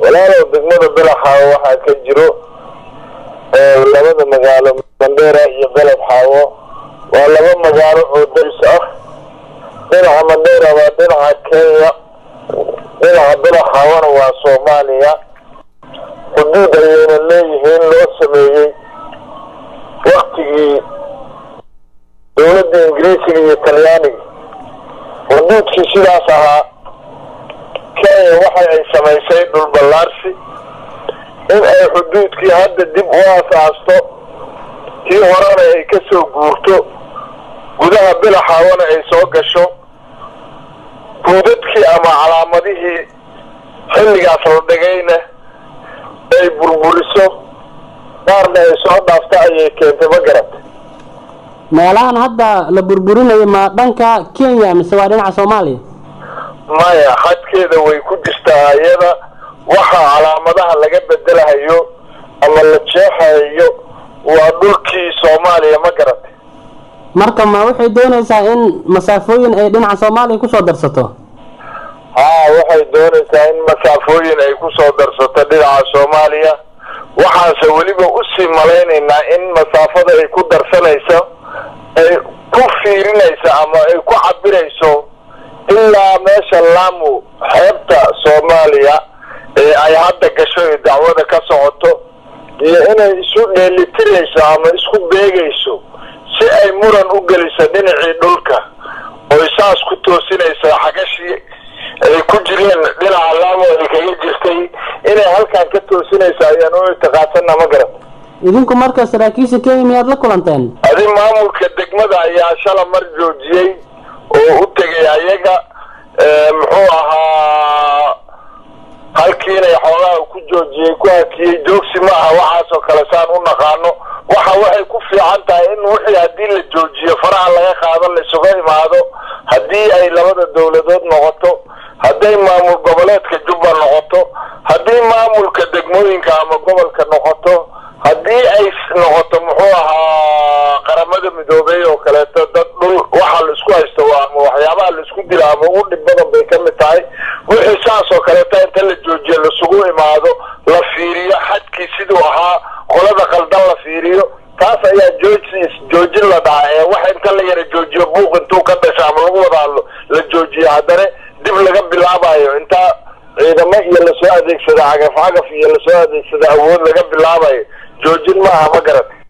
walaalow degmada belaxaawo waxaa ka jiro labada magaalo mandheera iyo beled xaawo waa laba magaalo oo daris ah dhinaca mandheera waa dhinaca kenya dhinaca belaxaawona waa soomaaliya xuduud ayayna leeyihiin loo sameeyey waktigii dowladda ingiriisiga iyo talyaaniga xuduudkii sidaas ahaa kenya waxa ay samaysay dhul ballaarsi in ay xuduudkii hadda dib u aasaasto tii horena ay ka soo guurto gudaha bilaxaawana ay soo gasho guudadkii ama calaamadihii xilligaas la dhigayna ay burburiso qaarna ay soo dhaafto ayay keentay ma garata meelahan hadda la burburinayo ma dhanka kenya mise waa dhinaca soomaaliya maya xadkeeda way ku jirtaa iyada waxaa calaamadaha laga bedelahayo ama la jeexayo waa dhulkii soomaaliya ma garatay marka ma waxay doonaysaa in masaafooyin ay dhinaca soomaaliya kusoo darsato haa waxay doonaysaa in masaafooyin ay kusoo darsato dhinaca soomaaliya waxaanse weliba usii malaynaynaa in masaafada ay ku darsanayso ay ku fiirinayso ama ay ku cabirayso ilaa meesha laamu xeebta soomaaliya ee ay hadda gasho ee dacwada ka socoto iyo inay isu dheelitirayso ama isku beegayso si ay muran u geliso dhinacii dhulka oy saas ku toosinayso xagashii ay ku jireen dhinaca laamo ay kaga jirtay inay halkan ka toosinayso ayaan u ictiqaadsana ma garan idinku marka saraakiisha kenya miyaad la kulanteen adi maamulka degmada ayaa shala mar joojiyey oo u tegay ayaga muxuu ahaa halkii inay xoogaha ku joojiyey ku hakiyey joogsi ma aha waxaasoo kale saan u naqaano waxa waxay ku fiican tahay in wixii haddii la joojiyo faraha laga qaado la isuga imaado haddii ay labada dawladood noqoto hadday maamul goboleedka jubba noqoto haddii maamulka degmooyinka ama gobolka noqoto haddii ay noqoto muxuu ahaa qaramada midoobey oo kaleeto dad dhul waxa la isku haysto ama waxyaabaha la isku dila ama ugu dhib badan bay ka mid tahay wixii saas oo kaleeto inta la joojiyo lasugu imaado la fiiriyo xadkii siduu ahaa qolada qaldan la fiiriyo taas ayaa jooji joojin la dhaca ee wax inta la yara joojiyo buuq intuu ka dhasha ama lagu wada hadlo la joojiyo haddana dib laga bilaabayo intaa ciidamo iyo lasoo adeegsada cagaf cagaf iyo lasoo adeegsada awood laga bilaabayo joojin maaha ma garat